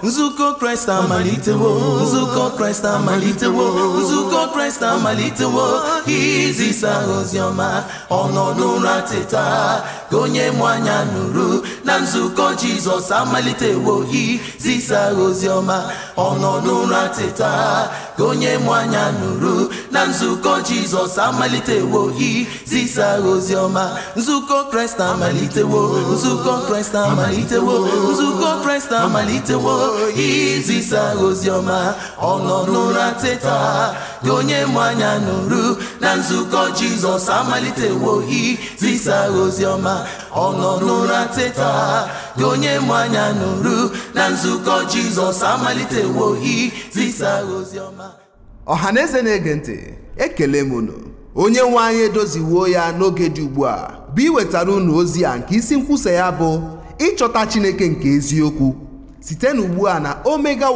nzukọ kraịst amalitewo nzukọ kraịst amalitewo nzukọ kraịst amalitewo izisa oziọma ọ nọ n'ụra teta ka onye mụ anya nụrụ na nzukọ jizọs amalitewo izisa oziọma ọ nọ n'ụra teta ka onye mụ anya nụrụ na nzukọ jizọs amalitewo izisa oziọma nzukọ kraịst amalitewo nzukọ kraịst amalitewo nzukọ kraịst amalitewo izisa oziọma ọ nọ n'ụra teta ka onye mụ anya nụrụ na nzukọ jizọs amalitewo izisa oziọma ọ nọ n'ụra teta ka onye mụ anya nụrụ na nzukọ jizọs amalitewo izisa oziọma ọha na eze na-ege ntị ekele m unu onye nwe anyị edoziwuo ya n'oge dị ugbu a bụ iwetara unu ozi a nke isi nkwusa ya bụ ịchọta chineke nke eziokwu site n'ugbu a na omega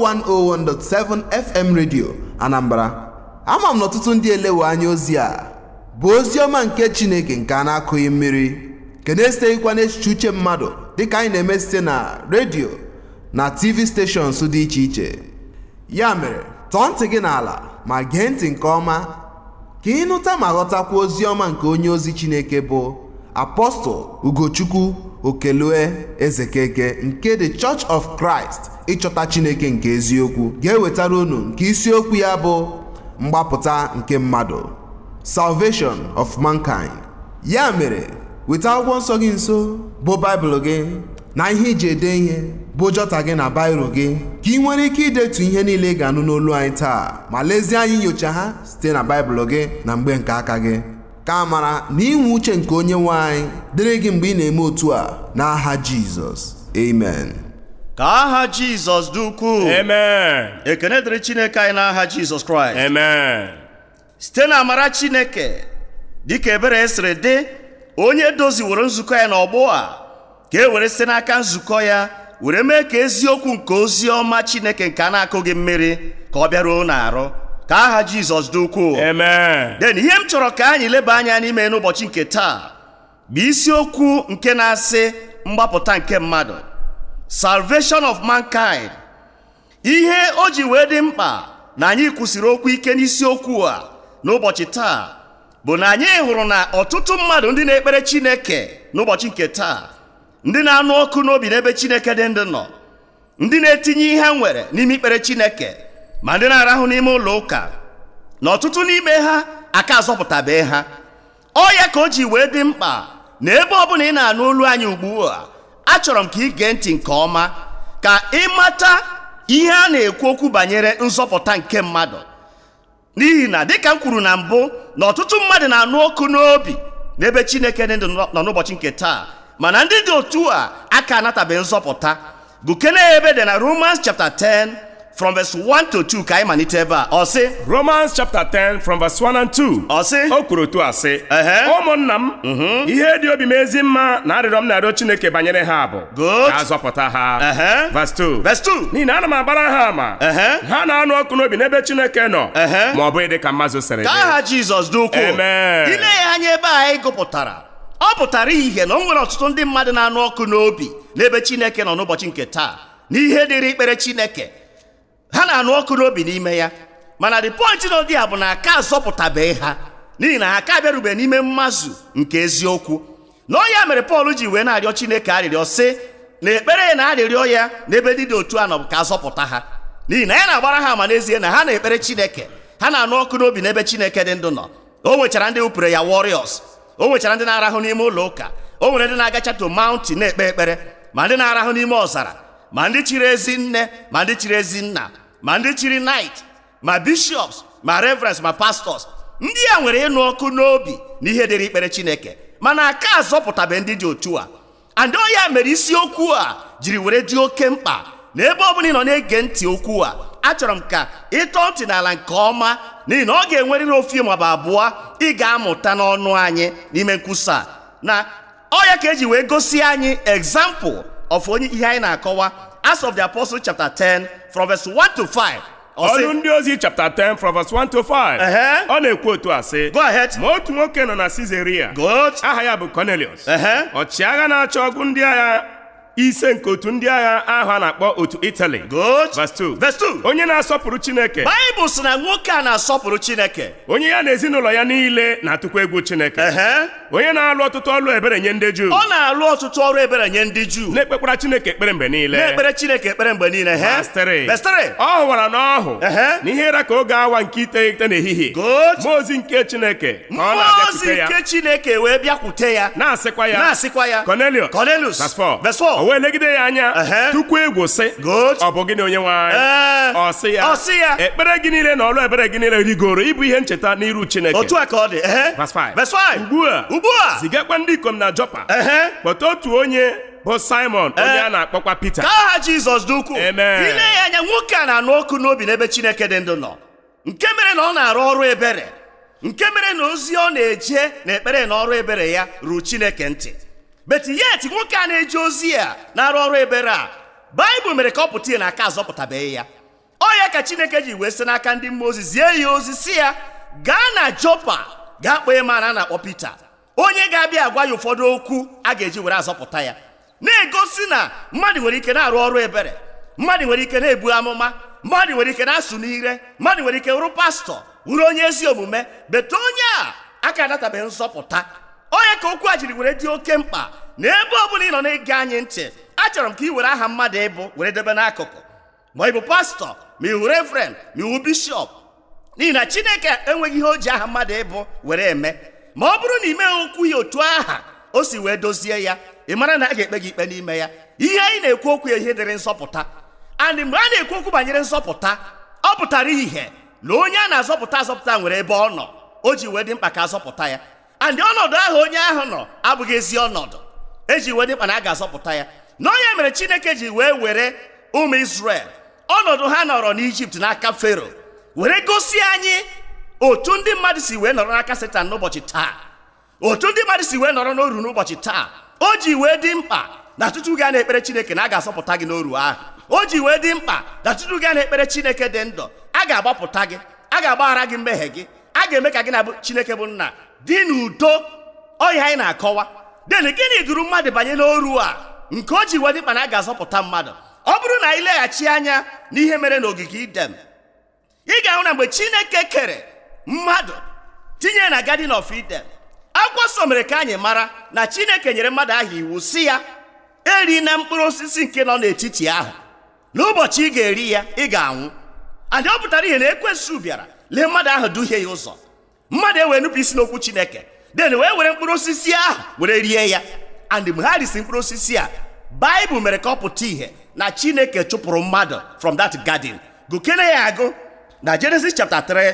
101.7 fm radio anambra ama m na ọtụtụ ndị elewe anya ozi a bụ ozi ọma nke chineke nke a na-akụghị mmiri nke na-esiteghịkwa n'echiche uche mmadụ dịka anyị na-eme site na redio na tv stations dị iche iche ya mere tọọ ntị gị n'ala ma gee ntị nke ọma ka ị nụta ma ghọtakwa ozi ọma nke onye ozi chineke bụ apọstọl ugochukwu okelue ezekeke nke the church of christ ịchọta chineke nke eziokwu ga-ewetara unu nke isiokwu ya bụ mgbapụta nke mmadụ salvation of mankind ya mere weta akwụkwọ nsọ gị nso bụ baịbụl gị na ihe iji ede ihe bụ jọta gị na bairo gị ka ị nwere ike idetu ihe niile ị ga-anụ n'olu anyị taa ma lezie anyị nyocha ha site na baịbụl gị na mgbe nke aka gị ka amara na inwe uche nke onye nwe anyị dịrị gị mgbe ị na-eme otu a n'aha jizọs amen ka aha jizọs dị ukwuu Amen. ekene dịrị chineke anyị n'aha jizọs kraịst Amen. site na amara chineke dịka ebere siri dị onye doziworo nzukọ ya n'ọgbọ a ka e were site n'aka nzukọ ya were mee ka eziokwu nke ozi ọma chineke nke a na-akụghị mmiri ka ọ bịaruo n'arụ ka aha jizọs dị ukwuu Amen. den ihe m chọrọ ka anyị leba anya n'ime n'ụbọchị nke taa bụ isiokwu nke na-asị mgbapụta nke mmadụ salvation of mankind ihe o ji wee dị mkpa na anyị kwụsịrị okwu ike n'isiokwu a n'ụbọchị taa bụ na anyị hụrụ na ọtụtụ mmadụ ndị na-ekpere chineke n'ụbọchị nke taa ndị na-anụ ọkụ n'obi n'ebe chineke dị ndụ nọ ndị na-etinye ihe ha nwere n'ime ikpere chineke ma ndị na-arahụ n'ime ụlọ ụka na ọtụtụ n'ime ha aka azọpụtabe ha ọ ya ka o ji wee dị mkpa na ebe ọbụla ị na-anụ olu anyị ugbu a achọrọ m ka ị gee ntị nke ọma ka ị mata ihe a na-ekwu okwu banyere nzọpụta nke mmadụ n'ihi na dịka m kwuru na mbụ na ọtụtụ mmadụ na-anụ ọkụ n'obi n'ebe chineke dị ndụ nọ n'ụbọchị nke taa mana ndị dị otu a aka anatabeghị nzọpụta gụkene ebe dị na romans chapter 10 from verse 1 to 2 ka anyị malite ebe a ọ sị Romans chapter 10 from verse 1 and 2. ọ sị O kwuru otu a sị Ehe. ụmụnna m ihe dị obi m ezi mma na arịrịọ m na-arịọ Chineke banyere ha bụ Good. ka a zọpụta ha Ehe. verse 2 verse 2 n'ihi na ana m agbara ha ama Ehe. ha na-anụ ọkụ n'obi n'ebe Chineke nọ Ehe. ma ọ bụghị dị ka mmazụ sịrị ka dị aha jizọs dị ukwuu Amen. ile ya anya ebe a anyị gụpụtara ọ pụtara ihe na o nwere ọtụtụ ndị mmadụ na-anụ ọkụ n'obi n'ebe chineke nọ n'ụbọchị nke taa n'ihe dịrị ikpere chineke ha na-anụ ọkụ n'obi n'ime ya mana the point nọ dị a bụ na aka azọpụtabeghị ha n'ihi na ha aka bịarube n'ime mmazụ nke eziokwu na ọ ya mere pọl ji wee na-arịọ chineke arịrịọ sị na ekpere ya na arịrịọ ya n'ebe ndị dị otu a nọ bụ ka azọpụta ha n'ihi na ya na-agbara ha ama n'ezie na ha na-ekpere chineke ha na-anụ ọkụ n'obi n'ebe chineke dị ndụ nọ o nwechara ndị wupụrụ ya warriors o nwechara ndị na-arahụ n'ime ụlọ ụka o nwere ndị na-agacha to mountain na-ekpe ekpere ma ndị na-arahụ n'ime ọzara ma ndị chiri ezi nne ma ndị chiri ezi nna ma ndị chiri night ma bishops ma reverends ma pastors ndị a nwere ịnụ ọkụ n'obi na ihe dịrị ikpere chineke mana aka azọpụtabe ndị dị otu a and ọ ya mere isiokwu a jiri were dị oke mkpa na ebe ọ bụla ị nọ na-ege ntị okwu a achọrọ m ka ịtọ ntị n'ala nke ọma n'ihi na ọ ga-enwerịrị ofu maọbụ abụọ ị ga-amụta n'ọnụ anyị n'ime nkwusa a. na ọ ya ka eji wee gosi anyị example of onye ihe anyị na-akọwa Acts of the Apostles chapter 10 from verse 1 to 5 Ọ sị, ọlụ ndị ozi chapter 10 from verse 1 to 5 Ehe. ọ na-ekwu otu a sị go ahead ma otu nwoke nọ na Caesarea good aha ya bụ Cornelius Ehe. ọchịagha na-achọ ọgụ ndị agha ise nke otu ndị agha ahụ a na-akpọ otu Italy good Verse 2. verse 2 onye na-asọpụrụ Chineke baịbụl sị na nwoke a na-asọpụrụ chineke onye ya na ezinụlọ ya niile na-atụkwa egwu Chineke ehe onye na-alụ ọtụtụ ọlụ ebere nye ndị Juu ọ na-alụ ọtụtụ ọrụ ebere nye ndị juu na-ekpekwara Chineke ekpere mgbe niile na-ekpere chineke ekpere mgbe niile he Verse 3. Verse 3. ọ hụwara n'ọhụ Ehe. na ihe ịra ka oge awa nke iteghete n'ehihie Good. mmụọ ozi nke Chineke ka ọ mmụọ ozi na-abịakwute ya nke chineke wee bịakwute ya na-asịkwa ya na-asịkwa ya Cornelius Cornelius Verse 4. Verse 4. o wee legide ya anya Ehe. tukwu egwu sị Good. ọ bụ gịnị onye nwe anyị Ee. ọ sị ya Ọ sị ya. ekpere gị niile na ọlụ ebere gị niile rigoro ịbụ ihe ncheta n'iru Chineke otu a ka ọ dị ehe Verse 5. Verse 5. ugbu a ugbu a zigakwa ndị ikom na Jopa ehe kpọta otu onye bụ Simon onye Ee. a na-akpọkwa Pita ka aha jizọs dị ukwuu Amen. ile ya anya nwoke a na-anụ ọkụ n'obi n'ebe chineke dị ndụ nọ nke mere na ọ na-arụ ọrụ ebere nke mere na ozi ọ na-eje na ekpere na ọrụ ebere ya ruo chineke ntị bet yet nwoke a na-eje ozi a na-arụ ọrụ ebere a baịbụl mere ka ọ pụta ihe na aka azọpụtabeghị ya ọ ya ka chineke ji wee site n'aka ndị mmụọ ozi zie ya ozi si ya gaa na jopa gaa kpọọ ịma na a na-akpọ pita onye ga-abịa agwa ya ụfọdụ okwu a ga-eji were azọpụta ya na-egosi na mmadụ nwere ike na-arụ ọrụ ebere mmadụ nwere ike na-ebu amụma mmadụ nwere ike na-asụ n'ire mmadụ nwere ike wụrụ pastọ wụrụ onye ezi omume bete onye a aka adatabeghị nzọpụta onye ka okwu a jiri were dị oke mkpa na ebe ọ bụla ị nọ na-ege anyị ntị achọrọ m ka ị were aha mmadụ ịbụ were debe n'akụkụ ma ị bụ pastọ ma ị wụ reverend ma ị wụ bishọp n'ihi na chineke enweghị ihe o ji aha mmadụ ịbụ were eme ma ọ bụrụ na ị meghị okwu ya otu aha o si wee dozie ya ị mara na a ga-ekpe gị ikpe n'ime ya ihe anyị na-ekwu okwu ya ihe dịrị nsọpụta and mgbe a na-ekwu okwu banyere nsọpụta ọ pụtara ihe na onye a na-azọpụta azọpụta nwere ebe ọ nọ o ji wee dị mkpa ka azọpụta ya and ọnọdụ ahụ onye ahụ nọ abụghị ezi ọnọdụ eji wee dị mkpa na a ga-azọpụta ya na onye mere chineke ji wee were ụmụ Izrel ọnọdụ ha nọrọ n'ijipt n'aka fero were gosi anyị otu ndị mmadụ si wee nọrọ n'aka setan n'ụbọchị taa otu ndị mmadụ si wee nọrọ n'oru n'ụbọchị taa o ji wee dị mkpa na tutu gaa na-ekpere chineke na a ga-asọpụta gị n'oru ahụ o ji wee dị mkpa na tutu gaa na-ekpere chineke dị ndụ a ga-agbapụta gị a ga-agbaghara gị mmehie gị a ga-eme ka gị na chineke bụ nna dị n'udo ọhịa anyị na-akọwa den gịnị duru mmadụ banye n'oru a nke o ji wee dị mkpa na a ga-azọpụta mmadụ ọ bụrụ na anyị leghachi anya n'ihe mere n'ogige idem ị ga-ahụ na mgbe chineke kere mmadụ tinye na garden of eden akwụkwọ nsọ mere ka anyị mara na chineke nyere mmadụ ahụ iwu si ya eri na mkpụrụ osisi nke nọ n'etiti ahụ n'ụbọchị ị ga-eri ya ị ga-anwụ adị ọ pụtara ihe na ekwensu bịara lee mmadụ ahụ duhie ya ụzọ mmadụ ewee nupụ isi n'okwu chineke den wee were mkpụrụ osisi ahụ were rie ya and mgbe ha risi mkpụrụ osisi a baịbụl mere ka ọ pụta ihe na chineke chụpụrụ mmadụ from that garden gụkene ya agụ na Genesis chapter 3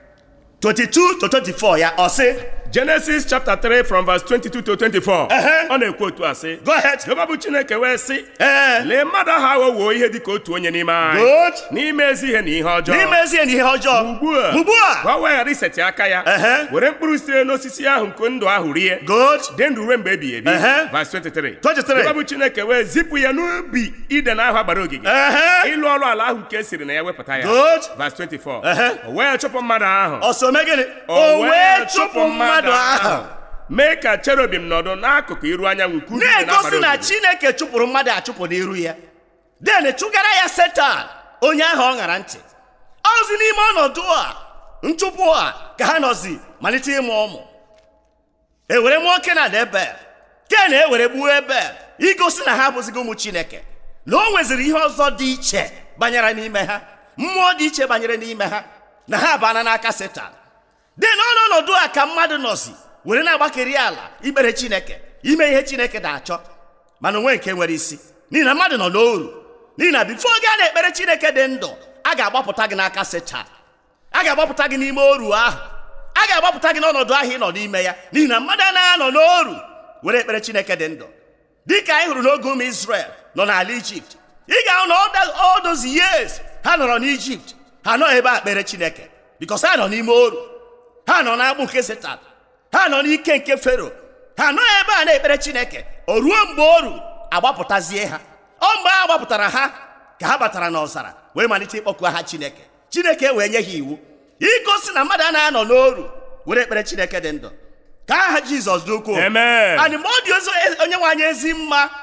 22 to 24 ya ọ sị Genesis chapter 3 from verse 22 to 24 Ehe. ọ na-ekwu otu a sị go ahead Jehova bụ Chineke wee sị ee lee mmadụ ahụ aghọwo ihe dị ka otu onye n'ime anyị Good. n'ime ezi ihe na ihe ọjọọ n'ime ezie na ihe ọjọọ ugbu a ugbu a ka o wee ghara isetị aka ya Ehe. were mkpụrụ sitere n'osisi ahụ nke ndụ ahụ rie good dị ndụ ruo mgbe ebighị ebi Ehe. Verse 23 23. Jehova bụ Chineke wee zipụ ya n'ubi iden ahụ agbara ogige ehe ịlụ ọrụ ala ahụ nke e siri na ya wepụta ya Good. Verse 24 Ehe. o wee chụpụ mmadụ ahụ ọsọ mee gịnị o wee chụpụ mmadụ ahụ mee ka cherubim nọdụ n'akụkụ iru anyanwụ nke ubi dị na-egosi n'agbara na ogige. chineke chụpụrụ mmadụ achụpụ n'iru ya den chụgara ya setan onye ahụ ọ ṅara ntị ozi n'ime ọnọdụ a nchụpụ a ka ha nọzi malite ịmụ ụmụ ewere mụọ kenan ebel ken ewere gbuo ebel igosi na ha abụzighị ụmụ chineke na o nweziri ihe ọzọ dị iche banyere n'ime ha mmụọ dị iche banyere n'ime ha na ha abana n'aka setan dị n'ọnọdụ a ka mmadụ nọzi were na-agbakeri ala ikpere chineke ime ihe chineke na-achọ mana onwe nke nwere isi n'ihi na mmadụ nọ n'oru n'ihi na bifo oge a na-ekpere chineke dị ndụ a ga-agbapụta gị n'aka setan a ga-agbapụta gị n'ime oru ahụ a ga-agbapụta gị n'ọnọdụ ahụ ị nọ n'ime ya n'ihi na mmadụ anaghị anọ n'oru were ekpere chineke dị ndụ dịka anyị hụrụ n'oge ụmụ Israel nọ n'ala Ijipt ị ga-ahụ na all those years ha nọrọ n'Ijipt ha nọ ebe a kpere chineke because ha nọ n'ime oru ha nọ n'agbụ nke setan ha nọ n'ike nke fero ha nọ ebe a na-ekpere chineke o ruo mgbe oru agbapụtazie ha ọ mgbe a gbapụtara ha ka ha batara n'ọzara wee malite ịkpọku aha chineke chineke wee nye ha iwu igosi na mmadụ anaghị anọ n'oru were ekpere chineke dị ndụ ka aha jizọs dị ukwuu Amen. anyị ma ọ dị ozi onye nwe anyị ezi mma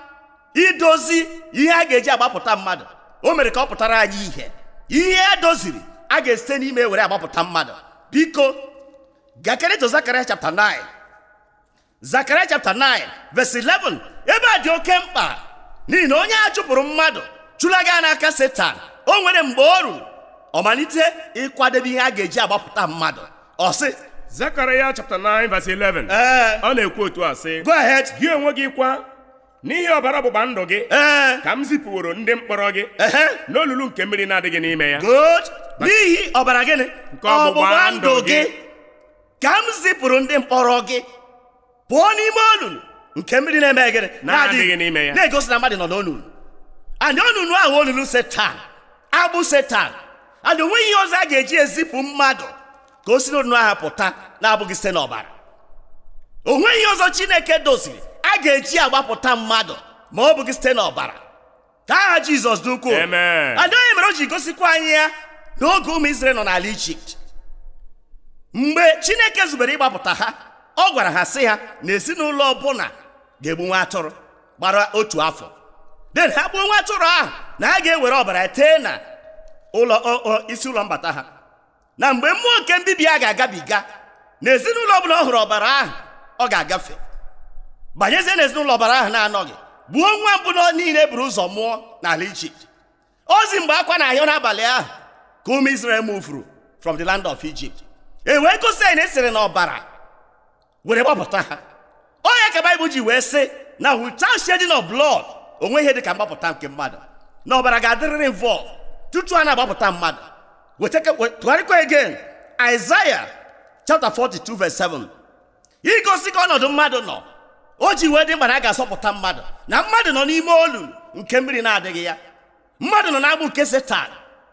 idozi ihe a ga-eji agbapụta mmadụ o mere ka ọ pụtara anyị ihe ihe e doziri a ga-esite n'ime were agbapụta mmadụ biko gakereto zakaria chapter 9 zakaria chapter 9 verse 11 ebe a dị oke mkpa n'ihi na onye a chụpụrụ mmadụ chụlaga n'aka setan o nwere mgbe o ruru ọ malite ịkwadebe ihe a ga-eji agbapụta mmadụ ọ sị Zekaraya chapter 9 verse 11 ee ọ na-ekwu otu a sị go ahead gị onwe gị kwa n'ihi ọbara ọgbụgba ndụ gị ee ka m zipụworo ndị mkpọrọ gị ehe n'olulu nke mmiri na-adịghị n'ime ya good n'ihi ọbara gịnị Nke ọgbụgba ndụ gị. ka m zipụrụ ndị mkpọrọ gị pụọ n'ime olulu nke mmiri na-eme gịnị Na-adịghị n'ime ya. na-egosi na mmadụ nọ n'olulu and olulu ahụ olulu setan agbụ setan and onweghị ihe ọzọ a ga-eji ezipụ mmadụ ka o si n'olulu ahụ pụta na-abụghị site n'ọbara o nweghị ihe ọzọ chineke doziri a ga-eji agbapụta mmadụ ma ọ bụghị site n'ọbara ka aha jizọs dị ukwuu Amen. adịghị mere o ji gosikwa anyị ya n'oge ụmụ Izrel nọ n'ala ijipt mgbe chineke zubere ịgbapụta ha ọ gwara ha sị ha na ezinụlọ ọbụla ga-egbu nwa atụrụ gbara otu afọ den ha gbuo nwa atụrụ ahụ na ha ga-ewere ọbara tee na ụlọ ọ- ọ- isi ụlọ mbata ha na mgbe mmụọ nke mbibi a ga-agabiga na ezinụlọ ọbụla ọ hụrụ ọbara ahụ ọ ga-agafe banyezie na ezinụlọ ọbara ahụ na-anọghị gbuo nwa mbụ nọ niile buru ụzọ mụọ n'ala ijipt ozi mgbe akwa na-ahịọ n'abalị ahụ ka ụmụ Israel mufuru from the land of Egypt e wee gosi anyị na esere na ọbara were gbapụta ha onye ka baịbụl ji wee sị na without shedding of blood onwe ihe dị ka mgbapụta nke mmadụ na ọbara ga-adịrịrị involve tutu a na-agbapụta mmadụ wetake- we- tụgharịkwa again Isaiah chapter 42 verse 7 igosi ka ọnọdụ mmadụ nọ o ji wee dị mkpa na a ga-asọpụta mmadụ na mmadụ nọ n'ime olulu nke mmiri na-adịghị ya mmadụ nọ n'agbụ nke setan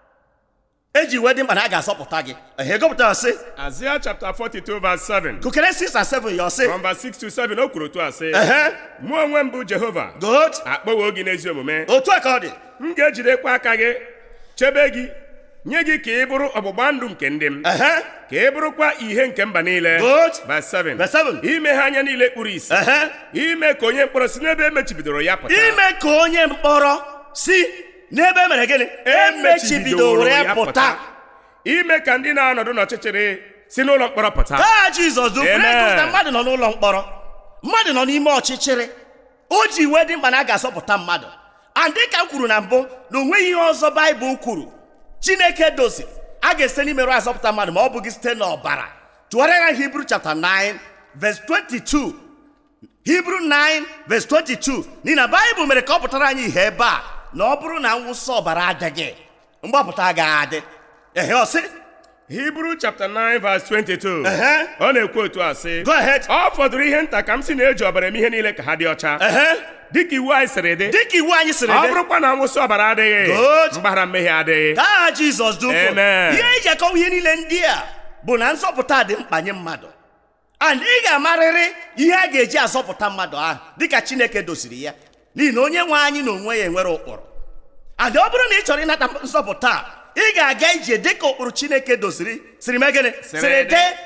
eji wee dị mkpa na a ga-asọpụta gị ehe gụpụtara sị Isaiah chapter 42 verse 7 kụkere 6 and 7 ya ọsị from verse 6 to 7 o kwuru otu a sị ehe mụ onwe m bụ Jehova good akpọwo gị n'ezi omume otu a ka ọ dị m ga-ejidekwa aka gị chebe gị nye gị ka ị bụrụ ọgbụgba ndụ nke ndị m ehe ka ị bụrụkwa ihe nke mba niile Good. Verse 7. Verse 7. ime ha anya niile kpuru isi ehe ime ka onye mkpọrọ si n'ebe emechibidoro ya pụta ime ka onye mkpọrọ si n'ebe e mere gịnị emechibidoro ya pụta ime ka ndị na-anọdụ n'ọchịchịrị si n'ụlọ mkpọrọ pụta taa jizọs dụ Amen. na mmadụ nọ n'ụlọ mkpọrọ mmadụ nọ n'ime ọchịchịrị o ji wee dị mkpa na a ga-asọpụta mmadụ and dịka m kwuru na mbụ na onweghị ihe ọzọ baịbụl kwuru chineke doziri a ga-esite n'imerụ asọpụta mmadụ ma ọ bụghị site n'ọbara tụgharịa ya hibru chapter 9 verse 22 hibru 9 verse 22 n'ihi na baịbụl mere ka ọ pụtara anyị ihe ebe a na ọ bụrụ na mwụsị ọbara adịghị mgbapụta agaghị adị ehe ọsị hibru chapter 9 verse 22 Ehe. ọ na-ekwu otu a sị Go ahead. ọ fọdụrụ ihe nta ka m si na-eji ọbara eme ihe niile ka ha dị ọcha ehe dịka iwu anyị sịrị dị dịka iwu anyị sịrị ọ dị bụrụkwa na nwụsị ọbara adịghị Good. mgbaghara mmehie adịghị ka aha jizọs dị ukwuu Amen. ihe eji akọwa ihe niile ndị a bụ na nsọpụta dị mkpa nye mmadụ and ị ga-amarịrị ihe a ga-eji azọpụta mmadụ ahụ dịka chineke dosiri ya n'ihi na onye nwe anyị na onwe ya enwere ụkpụrụ and ọ bụrụ na ị chọrọ ịnata nsọpụta a, ị ga-aga ije dịka ụkpụrụ chineke dosiri siri mee gịnị siri dị. dee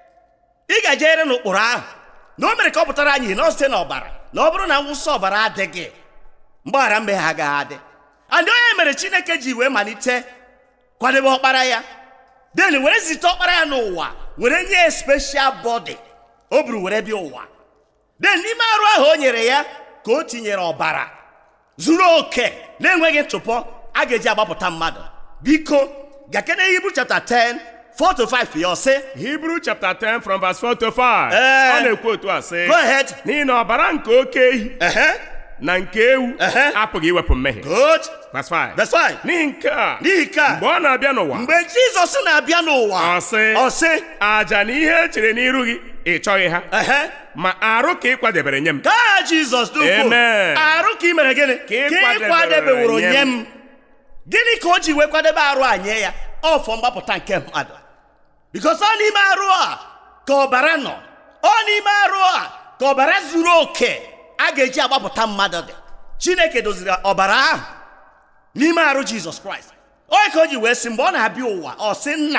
ị ga-ejere n'ụkpụrụ ahụ na o mere ka ọ pụtara anyị ihe na ọ site n'ọbara na ọ bụrụ na nwụsị ọbara adịghị mgbaghara mmehie agaghị adị and onye mere chineke ji wee malite kwadebe ọkpara ya den were zite ọkpara ya n'ụwa were nye ya special body o buru were bịa ụwa den n'ime arụ ahụ o nyere ya ka o tinyere ọbara zuru oke na-enweghị ntụpọ a ga-eji agbapụta mmadụ biko gakene hibru chapter 10 4 to 5 ya ọsị hibru chapter 10 from verse 4 to 5 Ee. ọ na-ekwu otu a sị go ahead n'ihi na ọbara nke oke ehi ehe na nke ewu Ehe. apụghị iwepụ mmehie good verse 5 verse 5 n'ihi nke a n'ihi ka mgbe ọ na-abịa n'ụwa mgbe jizọs na-abịa n'ụwa Ọ sị. ọ sị aja na ihe e chere n'iru gị ị chọghị ha ehe ma arụ ka ị kwadebere nye m ka aha jizọs dị ukwuu Amen. arụ ka ị mere gịnị Ka ị ka ị kwadebere kwadebeworo nye nye m. m gịnị ka o ji wee kwadebe arụ a nye ya ọfọ mgbapụta nke mmadụ bikos ọ n'ime arụ a ka ọbara nọ ọ n'ime arụ a ka ọbara zuru oke a ga-eji agbapụta mmadụ dị chineke doziri ọbara ahụ n'ime arụ jizọs kraịst onye ka o ji wee sị mgbe ọ na-abịa ụwa ọ sị nna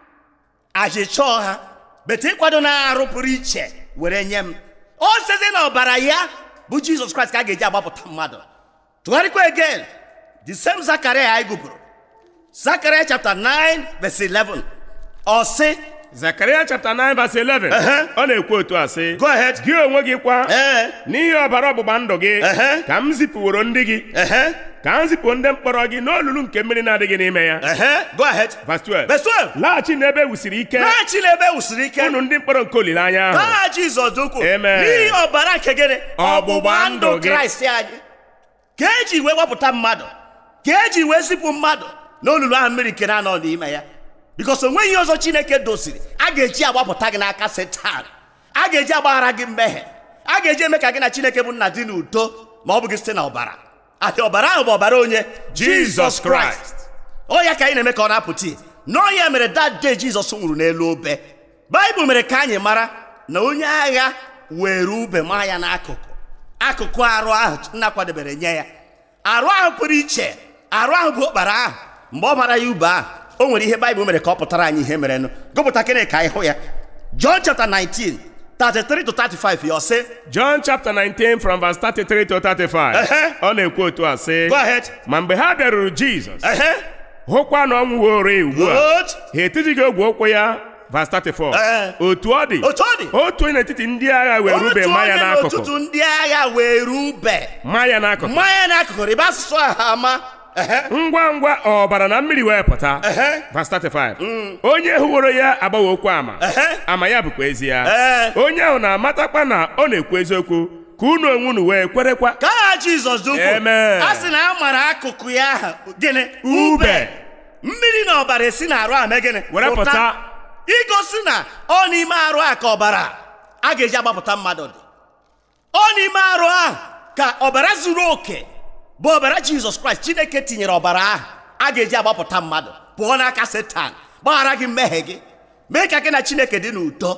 achịchọọ ha bete ịkwado na arụ pụrụ iche were nye m o site na ọbara ya bụ jizọs kraịst ka a ga-eji agbapụta mmadụ tụgharịkwa again the same zakaria anyị gụpụrụ zakaria chapter 9 verse 11 ọ sị Zekaria chapter 9 verse 11 Ehe. ọ na-ekwu otu a sị Go ahead. gị onwe gị kwa ee n'ihi ọbara ọgbụgba ndụ gị Ehe. ka m zipụworo ndị gị ehe ka m zipụ ndị mkpọrọ gị n'olulu nke mmiri na-adịghị n'ime ya ehe go ahead verse 12 verse 12 laghachi n'ebe e wusiri ike laghachi n'ebe e wusiri ike unu ndị mkpọrọ nke olileanya ahụ aha jizọs dị ukwuu Amen. n'ihi ọbara nke gịnị Ọgbụgba ndụ gị. kraịst anyị ka eji wee wepụta mmadụ ka eji wee zipụ mmadụ n'olulu ahụ mmiri nke na-anọ n'ime ya bikos onweghị ihe ọzọ chineke doziri a ga-eji agbapụta gị n'aka setan a ga-eji agbaghara gị mmehie a ga-eji eme ka gị na chineke bụ nna dị n'udo ma ọ bụghị site na ọbara adị ọbara ahụ bụ ọbara onye Jesus Christ. ọ ya ka anyị na-eme ka ọ na-apụta ihe n'ọ ya mere that day jizọs nwụrụ n'elu obe baịbụl mere ka anyị mara na onye agha were ube maa ya n'akụkụ akụkụ arụ ahụ nna kwadebere nye ya arụ ahụ pụrụ iche arụ ahụ bụ okpara ahụ mgbe ọ mara ya ube ahụ o nwere ihe baịbụl mere ka ọ pụtara anyị ihe merenụ gụpụta kene ka anyị hụ ya John chapter 19 33 to 35 ya ọ sị John chapter 19 from verse 33 to 35 Ehe. ọ na-ekwu otu a sị go ahead ma mgbe ha bịaruru Jizọs ehe hụkwa na ọ nwụworo ugbu a good ha etijighị ogwe ụkwụ ya verse 34 Ee. otu ọ dị Otu ọ dị. otu onye n'etiti ndị agha were ube otu ma ya onye n'akụkụ n'ọtụtụ ndị agha were ube ma ya n'akụkụ mmanya n'akụkụ rịba asụsụ ahụ ama ehe ngwa ngwa ọbara na mmiri wee pụta Ehe. verse 35 onye hụworo ya agbawa okwu ama Ehe. ama ya bụkwa ezi ya Ee. onye ahụ na-amatakwa na ọ na-ekwu eziokwu ka unu onwe unu wee kwerekwa ka aha jizọs dị ukwuu Amen. a sị na a mara akụkụ ya ahụ gịnị Ube. mmiri na ọbara esi na arụ ahụ mee gịnị Were pụta. igosi na ọ n'ime arụ a ka ọbara a ga-eji agbapụta mmadụ dị ọ n'ime arụ ahụ ka ọbara zuru oke bụ ọbara jizọs kraịst chineke tinyere ọbara ahụ a ga-eji agbapụta mmadụ pụọ n'aka setan gbaghara gị mmehie gị mee ka gị na chineke dị n'udo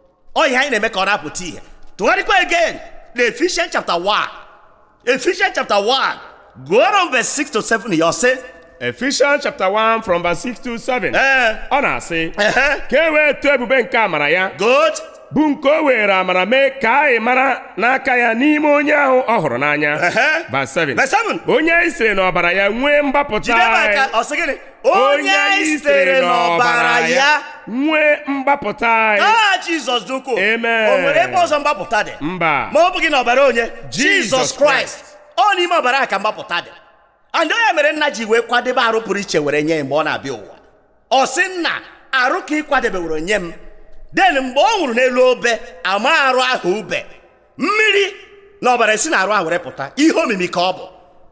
ọ ihe anyị na-eme ka ọ na-apụta ihe tụgharịkwa again na Ephesians chapter 1 Ephesians chapter 1 gụọrọ m verse 6 to 7 ya ọ sị Ephesians chapter 1 from verse 6 to 7 ee ọ na-asị ehe ka e wee too ebube nke amara ya good bụ nke o were amara mee ka anyị mara n'aka ya n'ime onye ahụ ọ hụrụ n'anya Ehe. verse 7 verse 7 onye anyị siri n'ọbara ya nwee mgbapụta jide m aka anyị ọ sị gịnị onye anyị sitere n'ọbara ya nwee mgbapụta anyị aha jizọs dị ukwuu Amen. o nwere ebe ọzọ mgbapụta dị mba ma ọ bụghị n'ọbara onye Jesus jizọs kraịst ọ n'ime ọbara a ka mgbapụta dị and onye mere nna ji wee kwadebe arụ pụrụ iche were nye ya mgbe ọ na-abịa ụwa ọ sị nna arụ ka ị kwadebeworo nye m den mgbe ọ nwụrụ n'elu obe ama arụ ahụ ube mmiri na ọbara esi na arụ ahụ were pụta ihe omimi ka ọ bụ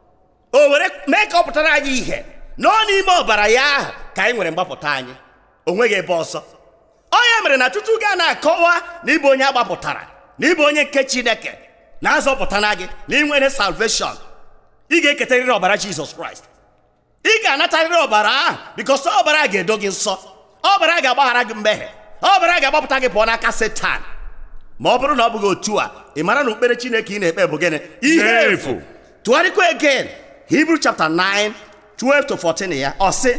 o were mee ka ọ pụtara anyị ihe na ọ n'ime ọbara ya ahụ ka anyị nwere mgbapụta anyị o nweghị ebe ọzọ ọ ya mere na tutu gaa na-akọwa na ịbụ onye agbapụtara na ịbụ onye nke chineke na-azọpụta na gị na inwere salveshọn ị ga-eketarịrị ọbara jizọs kraịst ị ga-anatarịrị ọbara ahụ bikos ọbara a ga-edo gị nsọ ọbara a ga-agbaghara gị mmehie ọbara a ga-agbapụta gị pụọ n'aka setan ma ọ bụrụ na ọ bụghị otu a ị mara na okpere chineke ị na-ekpe bụ gịnị ihe Efu. efu tụgharịkwa again Hebrew chapter 9 12 to 14 ya ọ sị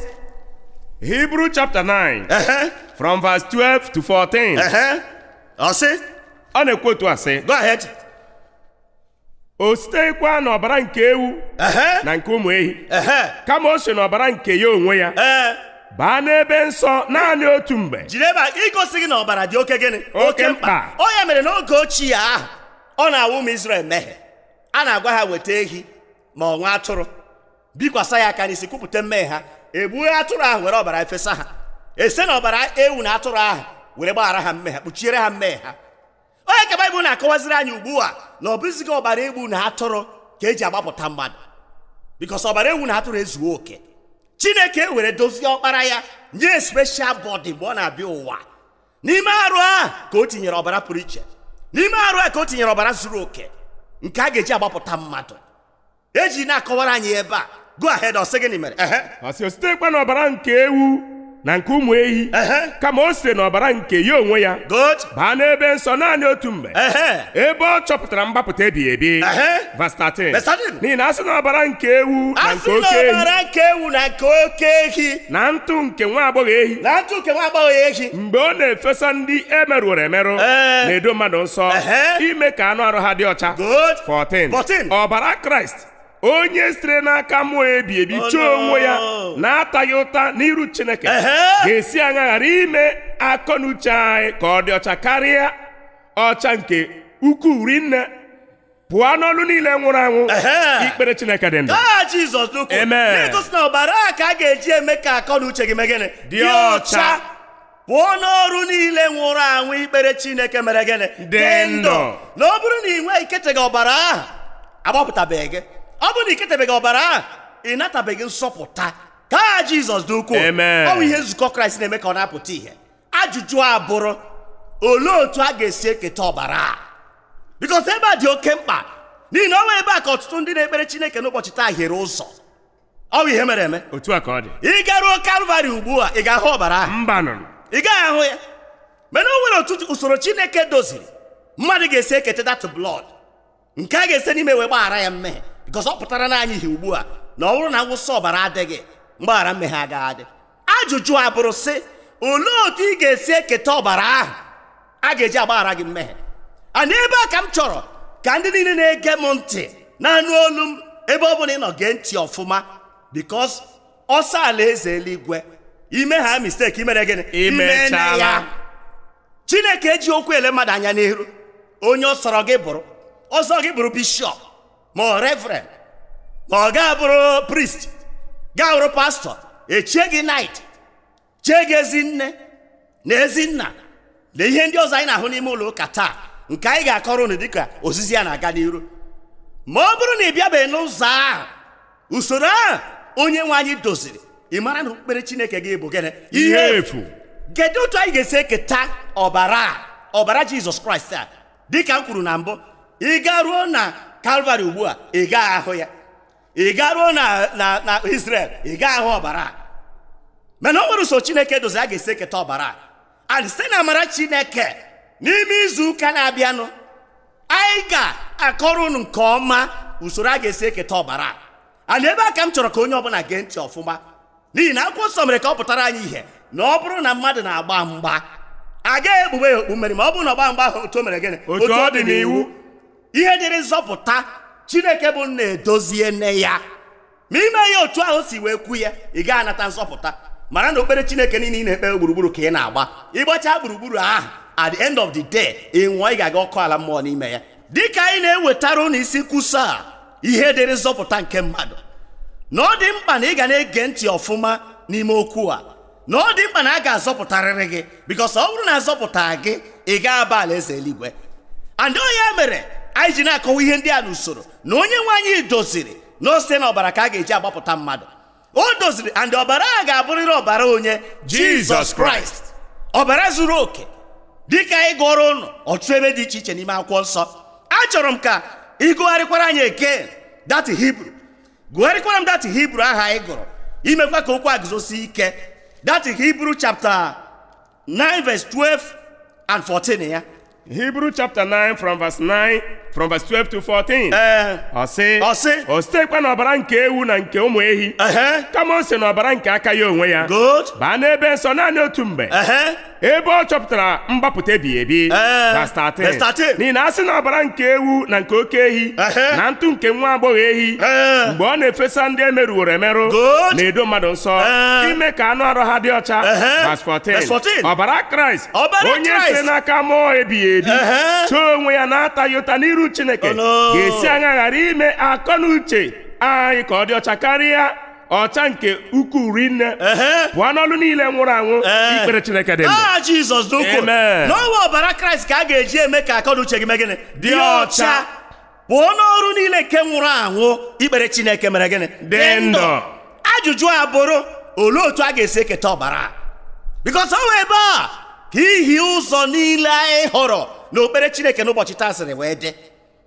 Hebrew chapter 9 ehe from verse 12 to 14 ehe ọ sị ọ na-ekwu otu a sị go ahead o sitekwa n'ọbara nke ewu ehe na nke ụmụ ehi ehe kama o si n'ọbara nke ya onwe ya ee baa n'ebe nsọ naanị otu mgbe jide ebe a igosi gị na ọbara dị oke gịnị Oke mkpa. ọ ya mere n'oge ochie ahụ ọ na-awụ ụmụ Izrel mmehie a na-agwa ha weta ehi ma ọ nwa atụrụ bikwasa ya aka n'isi kwupụta mmehie ha egbue atụrụ ahụ were ọbara efesa ha ese na ọbara ewu na atụrụ ahụ were gbaghara ha mmehie kpuchiere ha mmehie ha onye ka baịbụl na-akọwaziri anyị ugbu a na ọ bụzighị ọbara egbu na atụrụ ka eji agbapụta mmadụ bikos ọbara ewu na atụrụ ezuo oke chineke were dozie ọkpara ya nye special body mgbe ọ na-abịa ụwa n'ime arụ a ka o tinyere ọbara pụrụ iche n'ime arụ a ka o tinyere ọbara zuru oke nke a ga-eji agbapụta mmadụ eji na-akọwara anyị ebe a go ahead ọ sị gịnị mere ehe ọ sị o sitekwa n'ọbara nke ewu na nke ụmụ ehi ehe kama o site n'ọbara nke ya onwe ya good baa n'ebe nsọ naanị otu mgbe ehe ebe ọ chọpụtara mgbapụta ebighị ebi Ehe. Verse 13. Verse 13. n'ihi na a sị n'ọbara nke ewu na a nke sị na oke ehi ọbara nke ewu na nke oke ehi na ntụ nke nwa agbọghọ ehi na ntụ nke nwa agbọghọ ehi mgbe ọ na-efesa ndị emerụrụ emerụ Ee. na-edo mmadụ nsọ Ehe. ime ka anụ arụ ha dị ọcha good 14 14. ọbara kraịst onye sitere n'aka mmụọ ebi ebi Oh, chọọ onwe ya no. na-ataghị ụta n'iru chineke Ehe. ga-esi aṅa ghara ime akọ na uche anyị ka ọ dị ọcha karịa ọcha nke ukwuu rinne pụọ n'ọlụ niile nwụrụ anwụ Ehe. ikpere chineke dị ndụ Aha Jizọs n'ukwu Amen. na-egosi na ọbara a ka a ga-eji eme ka akọ na uche gị mee gịnị Dị ọcha. pụọ n'ọrụ niile nwụrụ anwụ ikpere Chineke mere gịnị Dị ndụ. na ọ bụrụ na ị nweghị iketeghị ọbara ahụ agbapụtabeghị gị ọ bụrụ na iketebeghị ọbara ahụ ị natabeghị nsọpụta ka aha Jizọs dị ukwuu Amen. ọ bụ ihe nzukọ Kraịst na-eme ka ọ na-apụta ihe ajụjụ a bụrụ olee otu a ga-esi eketa ọbara a bikos ebe a dị oke mkpa n'ihi na ọ nwee ebe a ka ọtụtụ ndị na-ekpere chineke n'ụbọchị taa hiere ụzọ ọ bụ ihe mere eme otu a ka ọ dị ị garuo kalvarị ugbu a ị ga-ahụ ọbara ahụ mba nọ ị gaghị ahụ ya mana o nwere otu usoro chineke doziri mmadụ ga-esi eketa dat blọd nke a ga-esi n'ime wee gbaghara ya mmehie bikos ọ pụtara na anyị ihe ugbu a na ọ bụrụ na ngwụsị ọbara adịghị mgbaghara mmehie agaghị adị ajụjụ a bụrụ sị olee otu ị ga-esi eketa ọbara ahụ a ga-eji agbaghara gị mmehie a n'ebe a ka m chọrọ ka ndị niile na-ege m ntị na-anụ olu m ebe ọ bụla ị nọ gee ntị ọfụma bikos ọsọ ala eze eluigwe ime ha misteki imere gịnị Imene Imechala. chineke eji okwu ele mmadụ anya n'ihu onye ọ sọrọ gị bụrụ ọsọ gị bụrụ bishọp ma ọ reverend ma ọ gaa bụrụ priest gaa bụrụ pastọ echie gị nait chie gị ezi nne na ezi nna na ihe ndị ọzọ anyị na-ahụ n'ime ụlọ ụka taa nke anyị ga-akọrọ unu dịka ozizi ya na-aga n'iru ma ọ bụrụ na ị bịabeghị n'ụzọ ahụ usoro ahụ onye nwe anyị doziri ị mara na okpukpere chineke gị bụ gịnị ihe efu kedu otu anyị ga-esi eketa ọbara a ọbara jizọs kraịst a dịka m kwuru na mbụ ị garuo na kalvarị ugbu a ị gaghị ahụ ya ị garuo na na na israel ị gaghị ahụ ọbara a mana o nwere usoro chineke dozi a ga-esi eketa ọbara a and site na amara chineke n'ime izu ụka na-abịanụ anyị ga-akọrọ unu nke ọma usoro a ga-esi eketa ọbara a and ebe a ka m chọrọ ka onye ọbụla gee ntị ọfụma n'ihi na akwụkwọ nsọ mere ka ọ pụtara anyị ihe na ọ bụrụ na mmadụ na-agba mgba agaghị egbugbe ya okpu mmeri ma ọ bụrụ na ọgba mgba ahụ otu o mere gịnị Otu ọ dị n'iwu. ihe dịrị nzọpụta chineke bụ nna edozie nne ya ma ime ya otu ahụ si wee kwu ya ị gaghị anata nzọpụta mara na okpere chineke niile ị na-ekpe gburugburu ka ị na-agba ịgbacha gburugburu ahụ at the end of the day ị nwụọ ị ga-aga ọkụ ala mmụọ n'ime ya dịka anyị na-ewetara ụnụ isi nkwusa a ihe dịrị nzọpụta nke mmadụ na ọ dị mkpa na ị ga na-ege ntị ọfụma n'ime okwu a na ọ dị mkpa na a ga-azọpụtarịrị gị bikos ọ bụrụ na azọpụta gị ị ga-aba alaeze eluigwe and ọ ya mere anyị ji na-akọwa ihe ndị a n'usoro na onye nwe anyị doziri na o site na ọbara ka a ga-eji agbapụta mmadụ o doziri and ọbara a ga-abụrịrị ọbara onye Jesus jizọs kraịst ọbara zuru oke dịka anyị gụọrọ ụnụ ọtụtụ ebe dị iche iche n'ime akwụkwọ nsọ achọrọ m ka ịgụgharịkwara anyị eke dat hibru gụgharịkwara m dat hibru ahụ anyị gụrụ imekwa ka okwu a guzosi ike dat hibru chapter 9 verse 12 and 14 ya Hebrew chapter 9 from verse 9 from verse 12 to 14 ee ọ sị Ọ sị. o sitekwa n'ọbara nke ewu na nke ụmụ ehi ehe kama o si n'ọbara nke aka ya onwe ya good baa n'ebe nsọ naanị otu mgbe ehe ebe ọ chọpụtara mgbapụta ebighị ebi Ee, verse 13. verse 13. n'ihi na a sị na ọbara nke ewu na nke oke ehi Ehe. na ntụ nke nwa agbọghọ ehi Ee. mgbe ọ na-efesa ndị emerụworo emerụ Good. na-edo mmadụ nsọ Ee. ime ka anụ arụ ha dị ọcha Ehe. verse 14. Verse 14. ọbara kraịst Ọbara onye Kraịst. si n'aka mmụọ ebighị ebi Ehe. chọọ onwe ya na-ataghị ụta n'iru chineke Oh, no. ga-esi anya ghara ime akọ na uche anyị ka ọ dị ọcha karịa ọcha nke ukwuu rinne ehe pụọ n'ọlụ niile nwụrụ anwụ Ee. ikpere chineke dị ndụ aha jizọs n'ukwu Amen. n'ọnwa ọbara kraịst ka a ga-eji eme ka akọ na uche gị mee gịnị Dị ọcha. pụọ n'ọrụ niile nke nwụrụ anwụ ikpere chineke mere gịnị Dị ndụ. ajụjụ a bụrụ olee otu a ga-esi eketa ọbara a? bikos ọ wee ebe a ka ihi ụzọ niile anyị hụrụ na okpere chineke n'ụbọchị taa sịrị wee dị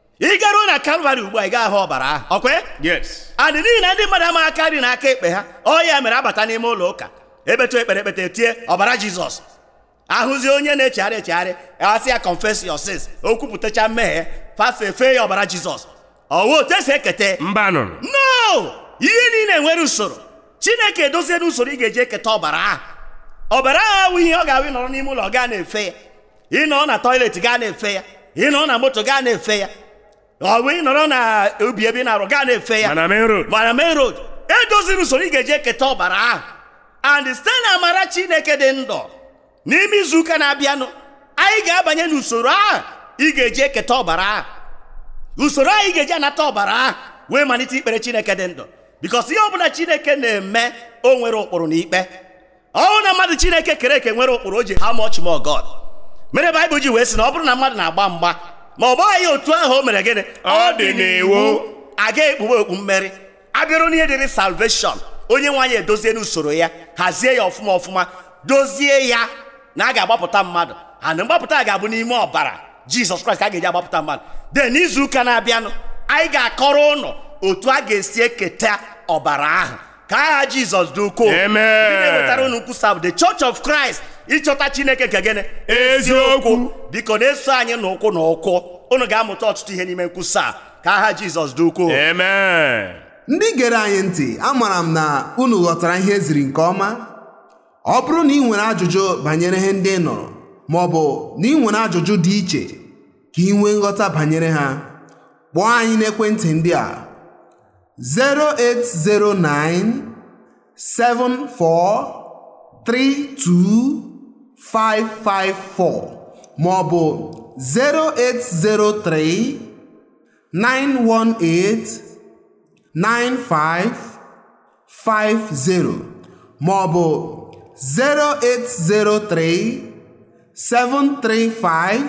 ị garuo na kalvarị ugbu a ị ga-ahụ ọbara ahụ ọkwe yes adị n'ihi na ndị mmadụ amaghị aka nri na aka ekpe ha ọ ya mere abata n'ime ụlọ ụka ebetu ekpere ekpete tie ọbara jizọs ahụzi onye na-echegharị echegharị asị ya confess your sins o kwupụtacha mmehie fafe fee ya ọbara jizọs ọwụ otu esi ekete mba nụrụ no ihe niile nwere usoro chineke edozie n'usoro ị ga-eji eketa ọbara ahụ ọbara ahụ awụ ihe ọ ga-awụ ịnọrọ n'ime ụlọ gaa na-efe ya ịnọ na tọilet gaa na-efe ya ịnọ na moto gaa na-efe ya ọ bụ ị nọrọ na obi ebe ị na-arụ gaa na-efe ya mana main road mana main road edoziri usoro ị ga-eji eketa ọbara ahụ and site na amara chineke dị ndụ n'ime izu ụka na-abịanụ anyị ga-abanye n'usoro ahụ ị ga-eji eketa ọbara ahụ usoro anyị ga-eji anata ọbara ahụ wee malite ikpere chineke dị ndụ bikos ihe ọbụla chineke na-eme o nwere ụkpụrụ na ikpe ọnwụ na mmadụ chineke kere eke nwere ụkpụrụ o ji how much more God mere baịbụl ji wee sị na ọ bụrụ na mmadụ na-agba mgba ma ọ gbaghị ya otu ahụ o mere gịnị Ọ dị n'iwu. aga ekpughe okpu mmeri abịarụ n'ihe dịrị salveshọn onye nwaanyị edozie n'usoro ya hazie ya ọfụma ọfụma dozie ya na a ga-agbapụta mmadụ and mgbapụta ga-abụ n'ime ọbara jizọs kraịst ka a ga-eji agbapụta mmadụ de n'izu ụka na-abịanụ anyị ga-akọrọ ụnụ otu a ga-esi eketa ọbara ahụ ka aha jizọs dị ukwuu Amen. Ndị na-ewetara unu nkwusa bụ the church of christ ịchọta chineke nke gịnị Eziokwu. biko na-eso anyị n'ụkwụ na ụkwụ unu ga-amụta ọtụtụ ihe n'ime nkwusa a. ka aha jizọs dị ukwuu amen ndị gere anyị ntị amara m na unu ghọtara ihe eziri nke ọma ọ bụrụ na ị nwere ajụjụ banyere ihe ndị ị nụrụ ma ọ bụ na ị nwere ajụjụ dị iche ka ị nwee nghọta banyere ha kpọọ anyị n'ekwentị ndị a 0809 74 32 554 ma ọ bụ 0803 918 9550 ma ọ bụ 0803 735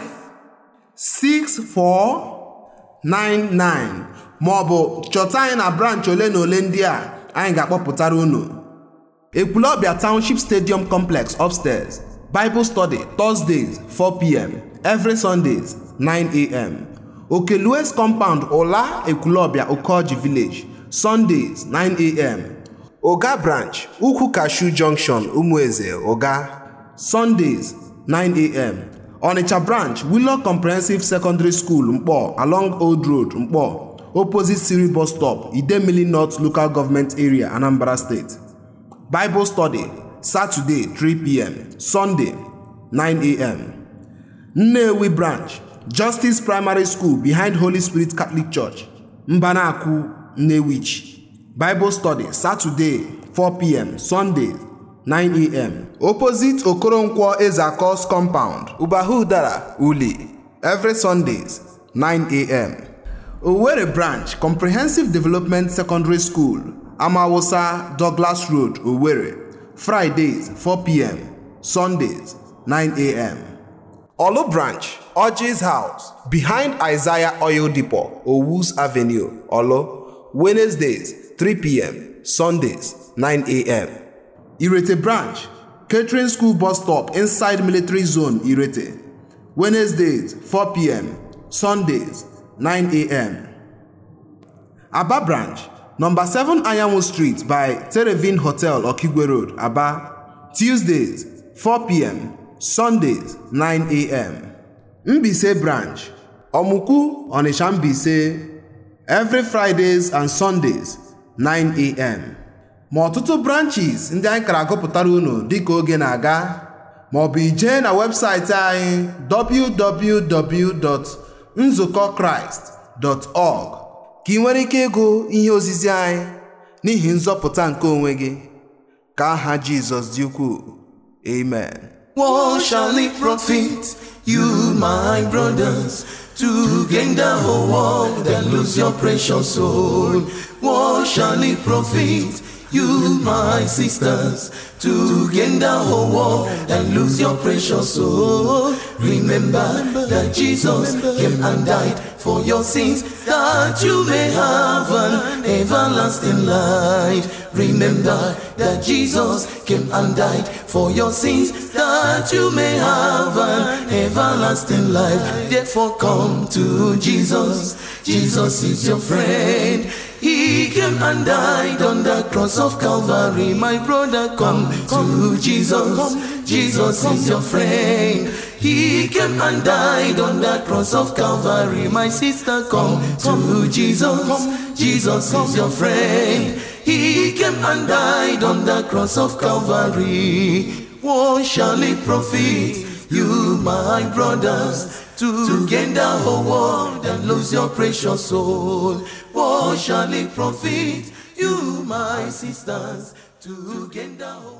6499 ma ọ bụ chọta anyị na branch ole na ole ndị a anyị ga-akpọpụtara unu Ekwulọbịa Township Stadium Complex upstairs Bible study Thursdays 4pm every Sundays 9am Okelues compound Ola Ekwulọbịa Okoji Village Sundays 9am Oga branch Ukwu Cashew Junction Umueze Oga Sundays 9am Onitsha branch Willow Comprehensive Secondary School Mkpọ along Old Road Mkpọ opposite Siri bus stop Idemili North Local Government Area Anambra State Bible study Saturday 3 p.m. Sunday 9 a.m. Nnewi branch Justice Primary School behind Holy Spirit Catholic Church Mbanaku Nnewichi Bible study Saturday 4 p.m. Sunday 9 a.m. Opposite Okoronkwo Ezakos compound Ubahudara Uli every Sundays 9 a.m. Owerri branch Comprehensive Development Secondary School Amawusa Douglas Road Owerri Fridays 4 p.m. Sundays 9 a.m. Olu branch Orji's house behind Isaiah Oil Depot Owus Avenue Olo Wednesdays 3 p.m. Sundays 9 a.m. Irete branch Catering School bus stop inside military zone Irete Wednesdays 4 p.m. Sundays 9 a.m. Aba branch, number 7 Ayamu Street by Terevin Hotel, Okigwe Road, Aba. Tuesdays, 4 p.m. Sundays, 9 a.m. Mbise branch, Omuku, Onisha Mbise, every Fridays and Sundays, 9 a.m. Ma ọtụtụ branches ndị anyị kara agụpụtara unu dịka oge na-aga ma ọ bụ ijee na webụsaịtị anyị www.nzukọkraịst.org ka ị nwere ike ịgụ ihe ozizi anyị n'ihi nzọpụta nke onwe gị ka aha Jizọs dị ukwuu amen What shall it profit you, my brothers, to gain the whole world and lose your precious soul? What shall it profit you, my sisters, to gain the whole world and lose your precious soul? Remember that Jesus came and died for your sins, that you may have an everlasting life. Remember that Jesus came and died for your sins, that you may have an everlasting life. Therefore, come to Jesus. Jesus is your friend. He came and died on the cross of Calvary. My brother, come to Jesus. Jesus is your friend. He came and died on the cross of Calvary. My sister, come to Jesus. Jesus is your friend. He came and died on the cross of Calvary. What shall it profit you, my brothers, to gain the whole world and lose your precious soul. What shall it profit you, my sisters, to gain the whole